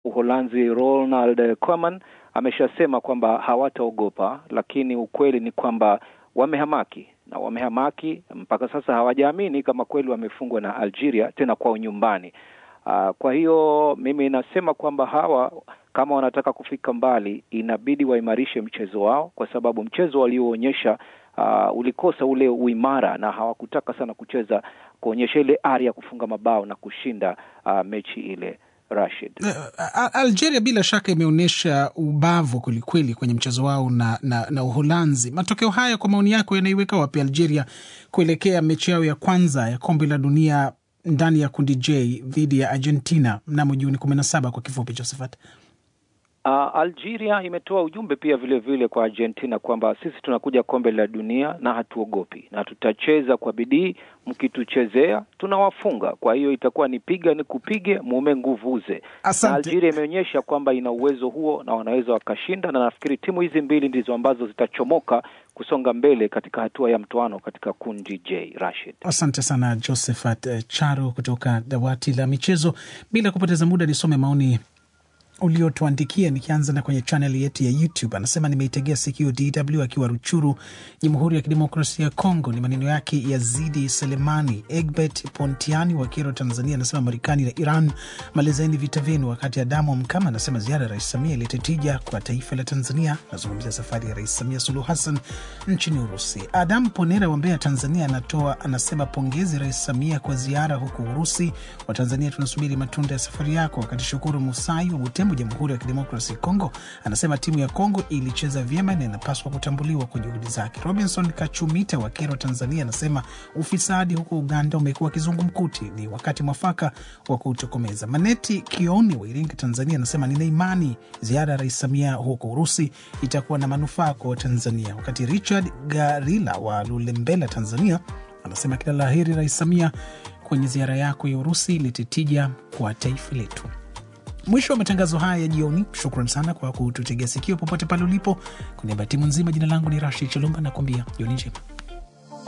Uholanzi Ronald Koeman ameshasema kwamba hawataogopa, lakini ukweli ni kwamba wamehamaki na wamehamaki mpaka sasa, hawajaamini kama kweli wamefungwa na Algeria tena kwao nyumbani. Uh, kwa hiyo mimi nasema kwamba hawa kama wanataka kufika mbali inabidi waimarishe mchezo wao, kwa sababu mchezo walioonyesha uh, ulikosa ule uimara na hawakutaka sana kucheza kuonyesha ile ari ya kufunga mabao na kushinda uh, mechi ile. Rashid, uh, Algeria bila shaka imeonyesha ubavu kwelikweli kwenye mchezo wao na, na, na Uholanzi. Matokeo haya kwa maoni yako yanaiweka wapi Algeria kuelekea mechi yao ya kwanza ya kombe la dunia ndani ya kundi J dhidi ya Argentina mnamo Juni kumi na saba kwa kifupi, Josephat? Uh, Algeria imetoa ujumbe pia vile vile kwa Argentina kwamba sisi tunakuja kombe la dunia na hatuogopi na tutacheza kwa bidii, mkituchezea tunawafunga. Kwa hiyo itakuwa ni piga ni kupige, mume nguvuze. Na Algeria imeonyesha kwamba ina uwezo huo na wanaweza wakashinda, na nafikiri timu hizi mbili ndizo ambazo zitachomoka kusonga mbele katika hatua ya mtoano katika kundi J. Rashid, asante sana Josephat Charo kutoka dawati la michezo. Bila kupoteza muda, nisome maoni uliotuandikia nikianza na kwenye chaneli yetu ya YouTube. Anasema nimeitegea sikio DW akiwa Ruchuru, Jamhuri ya Kidemokrasia ya Kongo. Ni maneno yake Yazidi Selemani. Egbert Pontiani wa Kero, Tanzania, anasema Marekani na Iran malizeni vita vyenu. Wakati Adamu Mkama anasema ziara ya Rais Samia ilete tija kwa taifa la Tanzania. Anazungumzia safari ya Rais Samia Suluhu Hassan nchini Urusi. Adamu Ponera wa Mbeya, Tanzania, anatoa anasema pongezi Rais Samia kwa ziara huko Urusi. Watanzania tunasubiri matunda ya safari yako. Wakati Shukuru Musai wa Butembo, Jamhuri ya Kidemokrasi Kongo, anasema timu ya Kongo ilicheza vyema na inapaswa kutambuliwa kwa juhudi zake. Robinson Kachumita wa Kero, Tanzania, anasema ufisadi huko Uganda umekuwa kizungumkuti, ni wakati mwafaka wa kutokomeza. Maneti Kioni wa Iringa, Tanzania, anasema nina imani ziara ya Rais Samia huko Urusi itakuwa na manufaa kwa Watanzania. Wakati Richard Garila wa Lulembela, Tanzania, anasema kila la heri Rais Samia kwenye ziara yako ya Urusi, litetija kwa taifa letu. Mwisho wa matangazo haya ya jioni. Shukran sana kwa kututegea sikio popote pale ulipo. Kwa niaba ya timu nzima, jina langu ni Rashid Chalumba na kuambia jioni njema.